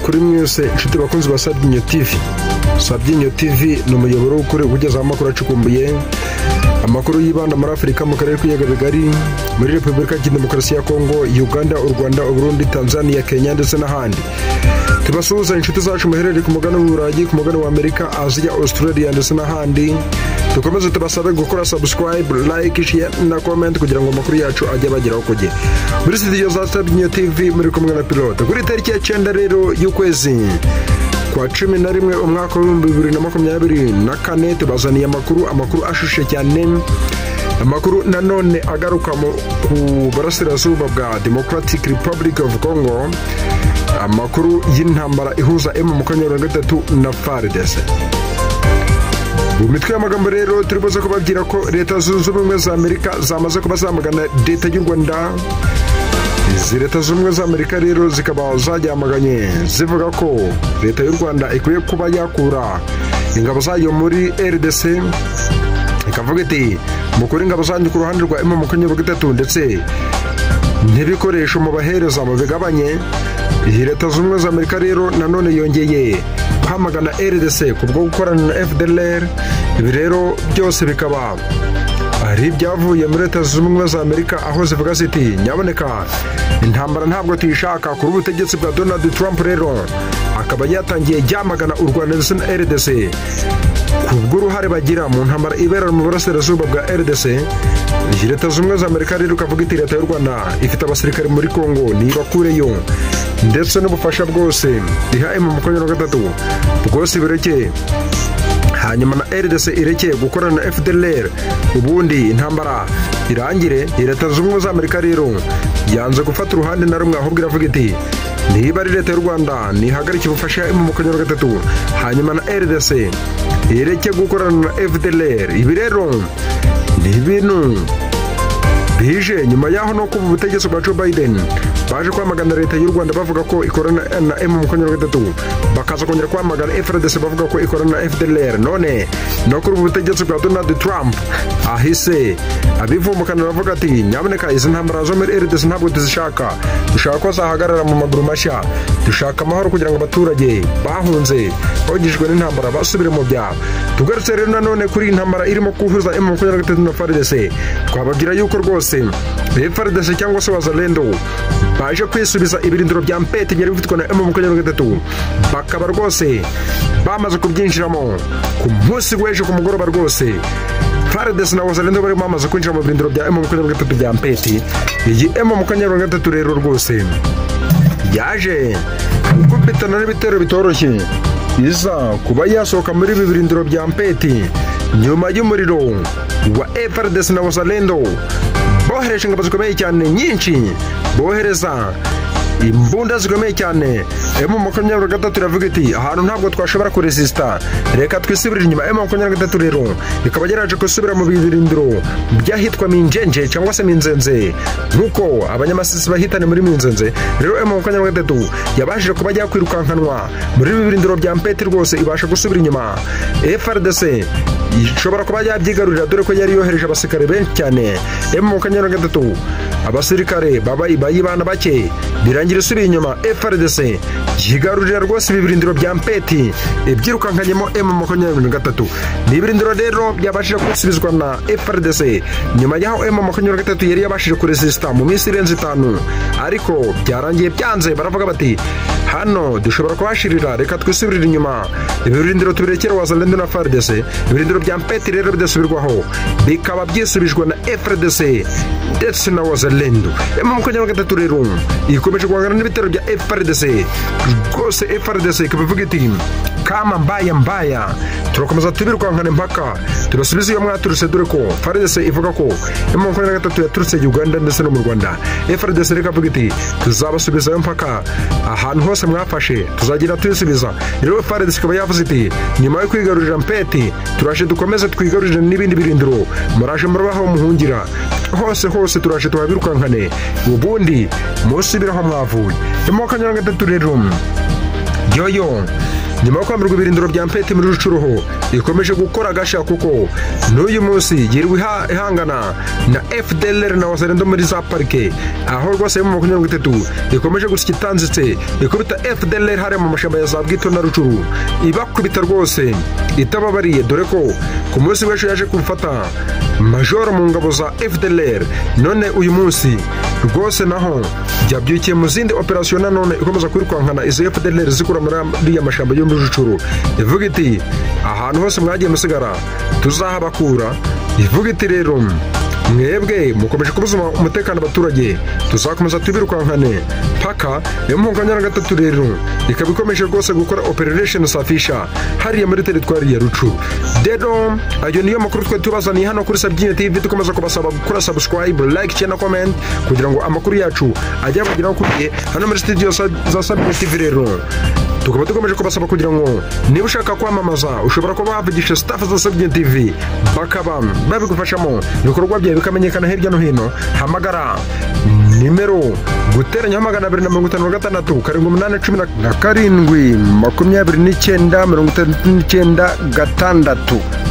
kuri mwese inshuti bakunzi ba sabyinyo tivi sabyinyo tivi ni umuyoboro ukore ugezaho amakuru acukumbuye amakuru yibanda muri afurika mu karere k'ibiyaga bigari muri repubulika ya demokarasi ya kongo uganda u rwanda uburundi tanzania kenya ndetse n'ahandi tubasuhuza inshuti zacu muherereye ku mugani w'uburayi ku mugani w'amerika aziya australia ndetse n'ahandi dukomeze tubasabe gukora subscribe like share na comment kugira ngo amakuru yacu ajye abageraho ku gihe muri studio za sabyinyo tv muri kumwe na pilote kuri tariki ya cyenda rero y'ukwezi kwa cumi na rimwe umwaka w'ibihumbi bibiri na makumyabiri na kane tubazaniye amakuru amakuru ashushe cyane amakuru nanone agaruka mu- ku burasirazuba bwa democratic republic of congo amakuru y'intambara ihuza emu makumyabiri na gatatu na faridese mu mitwe y'amagambo rero turi buze kubabwira ko leta zunze ubumwe za amerika zamaze kuba zamagana leta y'u rwanda izi leta zunze ubumwe za amerika rero zikaba zajyamaganye zivuga ko leta y'u rwanda ikwiye kuba yakura ingabo zayo muri rdc ikavuga iti mukure ingabo zanyu ku ruhande rwa emu makumyabiri gatatu ndetse n'ibikoresho mubahereza mubigabanye iyi leta zunze ubumwe za amerika rero nanone yongeye kwamagana rdc ku bwo gukorana na fdlr ibi rero byose bikaba hari ibyavuye muri leta zunze ubumwe za amerika aho zivuga ziti nyaboneka intambara ntabwo tuyishaka kuri ubutegetsi bwa donald trump rero akaba yatangiye yamagana u rwanda ndetse na rdc ku bw'uruhare bagira mu ntambara ibera mu burasirazuba bwa rdc iyi leta zunze ubumwe za amerika rero ikavuga iti leta y'u rwanda ifite abasirikare muri congo nibakureyo ndetse n'ubufasha bwose iha emu makumyabiri na gatatu bwose bireke hanyuma na rdc irekeye gukorana na fdlr ubundi intambara irangire leta zunze ubumwe za amerika rero yanze gufata uruhande na rumwe ahubwo iravuga iti niba ari leta y'u rwanda nihagarike ubufasha mu makumyabiri gatatu hanyuma na rdc ireke gukorana na fdlr ibi rero ni ibintu bije nyuma y'aho no kuba ubutegetsi bwa Joe Biden baje kwamagana leta y'u Rwanda bavuga ko ikorana na M makumyabiri gatatu bakaza kongera kwamagana FRDC bavuga ko ikorana na FDLR none no kuri ubu butegetsi bwa Donald Trump ahise abivumukana aravuga ati nyaboneka izi ntambara zo muri RDC ntabwo tuzishaka dushaka ko zahagarara mu maguru mashya dushaka amahoro kugira ngo abaturage bahunze bogejwe n'intambara basubire mu byabo tugarutse rero nanone kuri iyi ntambara irimo kuhuza M makumyabiri gatatu na FRDC twababwira yuko rwose FRDC cyangwa se wazalendo baje kwisubiza ibirindiro bya mpete byari bifitwe na M makumyabiri gatatu bakaba rwose bamaze kubyinjiramo ku munsi w'ejo ku mugoroba rwose FARDC na wazalendo bari bamaze kwinjira mu birindiro bya M makumyabiri gatatu bya mpete iyi M makumyabiri gatatu rero rwose yaje gukubitana n'ibitero bitoroshye iza kuba yasohoka muri ibi birindiro bya mpeti nyuma y'umuriro wa FRDC na Wazalendo bohereje ingabo zikomeye cyane nyinshi bohereza imbunda zikomeye cyane emu makumyabiri gatatu iravuga iti ahantu ntabwo twashobora kuresisita reka twisubirire inyuma emu makumyabiri gatatu rero ikaba yaraje gusubira mu birindiro by'ahitwa minjenje cyangwa se minzenze nk'uko abanyamasisi bahitane muri minzenze rero emu makumyabiri gatatu yabashije kuba yakwirukankanwa muri ibi birindiro bya mpeti rwose ibasha gusubira inyuma frdc ishobora kuba yabyigarurira dore ko yari yohereje abasirikare benshi cyane emu makumyabiri gatatu abasirikare babaye bayibana bake birangira isubiye inyuma FRDC yigarurira rwose ibi birindiro bya mpeti ibyirukankanyemo M makumyabiri na gatatu ni ibirindiro rero byabashije gusubizwa na FRDC nyuma y'aho M makumyabiri na gatatu yari yabashije kuresisita mu minsi irenze itanu ariko byarangiye byanze baravuga bati hano dushobora kuhashirira reka twisubirire inyuma ibi birindiro tubirekere wazalendo na FRDC ibirindiro bya mpeti rero bidasubirwaho bikaba byisubijwe na FRDC ndetse na wazalendo M makumyabiri na gatatu rero ikomeje guhangana n'ibitero bya FRDC rwose FRDC ikaba ivuga iti kama mbaya mbaya turakomeza tubirukankane mpaka tubasubize iyo mwaturutse dore ko FRDC ivuga ko M makumyabiri na gatatu yaturutse Uganda ndetse no mu Rwanda FRDC reka ivuga iti tuzabasubizayo mpaka ahantu hose mwafashe tuzagenda tuyisubiza rero FRDC ikaba yavuze iti nyuma yo kwigarurira mpeti turaje dukomeze twigarurire n'ibindi birindiro muraje murabaho muhungira hose hose turaje tuhabirukankane ubundi musubire aho mwavuye imoka nyiranga itatu rero yoyo nyuma yo kwambirwa ibirindiro bya mpete muri rucuruho ikomeje gukora agashya kuko n'uyu munsi yirirwa iha- ihangana na fdlr na wasarendo muri za parike aho rwose yo mu makumyabiri itatu ikomeje gusya itanzitse ikubita fdlr hariya mu mashyamba ya za bwito na rucuru ibakubita rwose itababariye dore ko ku munsi w'ejo yaje kumfata majoro mu ngabo za fdlr none uyu munsi rwose naho byabyukiye mu zindi operasiyo nanone ikomeza kwirukankana izo fdlr zikura muri ariya mashyamba yo muri rucuru ivuga iti ahantu hose mwagiye musigara tuzahabakura ivuga iti rero mwebwe mukomeje kubuza umutekano abaturage tuzakomeza tubirukankane paka niyo mpamvu ya gatatu rero ikaba ikomeje rwose gukora operation safisha hariya muri teritwari ya rucu rero ayo niyo makuru twari tubazaniye hano kuri sabyinyo tv dukomeza kubasaba gukora subscribe like share na comment kugira ngo amakuru yacu ajye abageraho ku gihe hano muri studio sa- za sabyinyo tv rero tukaba dukomeje kubasaba kugira ngo niba ushaka kwamamaza ushobora kuba wavugisha staff za Sabyinyo TV bakaba babigufashamo ibikorwa byawe bikamenyekana hirya no hino hamagara nimero guteranya magana abiri na mirongo itanu na gatandatu karindwi umunani cumi na- na karindwi makumyabiri n'icyenda mirongo itandatu n'icyenda gatandatu